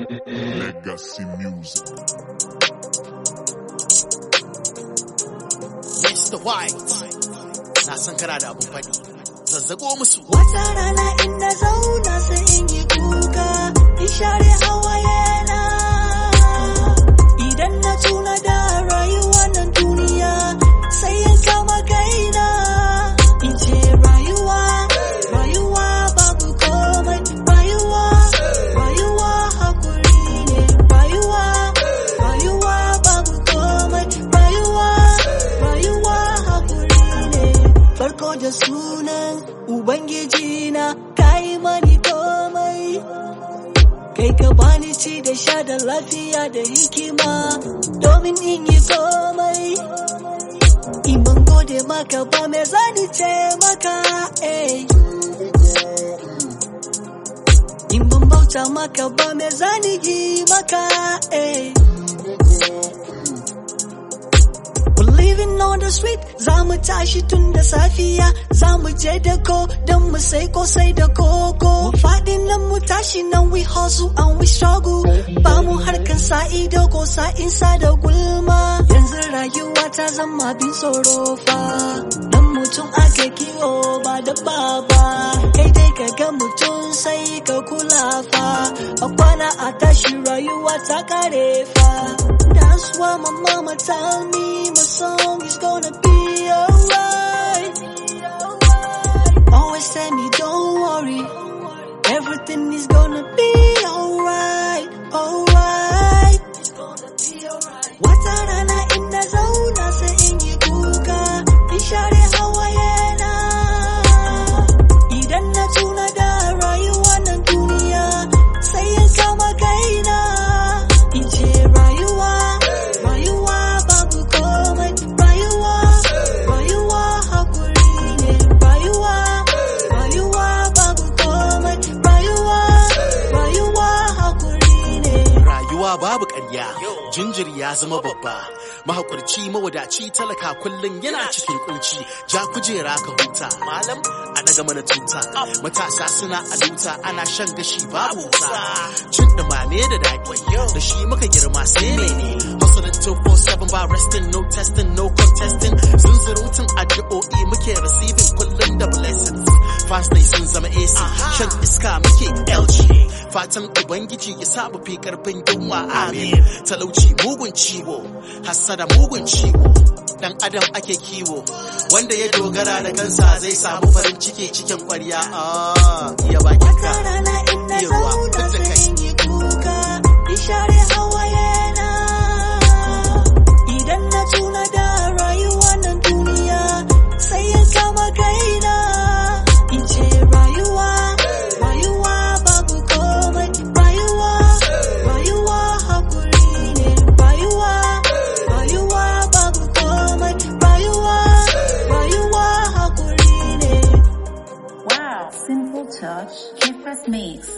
Legacy Music. Mr. White, na san kana da abun faɗi, zazzago musu. Wata rana in na zauna sai in yi kuka, in share hawayena. Idan na tuna da rayuwa nan duniya, sai in kama kaina. In ce rayuwa, rayuwa babu komai, rayuwa, rayuwa hakuri ne. Rayuwa, rayuwa babu komai, rayuwa, rayuwa hakuri ne. Farko da sunan Ubangiji na kai mani komai. Kai ka bani ci da sha da lafiya da hikima domin in yi komai. In ban gode maka ba me zani ce maka eh. In ban bauta maka ba me zani yi maka eh. We're living on the street, za mu tashi tun da safiya, za mu je da ko don mu sai kosai da koko. Mu faɗi nan mu tashi nan we hustle and we struggle. Ba mu harkan sa ido ko sa insa da gulma. Yanzu rayuwa ta zama bin tsoro fa. Dan mutum ake kiwo ba da baba. Kai dai ka ga mutum sai ka kula fa. A kwana a tashi rayuwa ta kare fa. That's why my mama tell me my song is gonna be alright. Always tell me don't worry, everything is gonna be alright, alright. Wata rana in na zauna sai in yi kuka, in share hawayena. Idan na tuna da rayuwa nan duniya, sai in kama kaina. In ce rayuwa, rayuwa babu komai, rayuwa, rayuwa hakuri ne. Rayuwa, rayuwa babu komai, rayuwa, rayuwa hakuri ne. Rayuwa babu ƙarya, jinjiri ya zama babba. Mahaƙurci mawadaci talaka kullum yana cikin kunci, ja kujera ka huta. Malam a daga mana tuta, matasa suna aluta ana shan gashi babu wuta. Cin ɗumame da daɗi, da shi muka girma sai mene. Hustling 247 ba resting, no testing, no contesting. Zunzurutun addu'o'i muke receiving kullum da blessings. Fast day sun zama AC, shan iska muke LG. Fatan Ubangiji ya sa mu fi karfin yunwa amin. Talauci mugun ciwo, hassada mugun ciwo. Dan adam ake kiwo, wanda ya dogara da kansa zai samu farin ciki cikin kwarya. Ah, iya bakin ka. Wata rana in na Iya ruwa, zauna fidda kai. sai in yi kuka, in share hawayena. Idan na tuna da rayuwa nan duniya, sai in kama kaina. In ce rayuwa, rayuwa babu komai, rayuwa, rayuwa hakuri ne. Rayuwa, rayuwa babu komai, rayuwa, rayuwa hakuri ne. Wow, simple touch, Kifras Mix.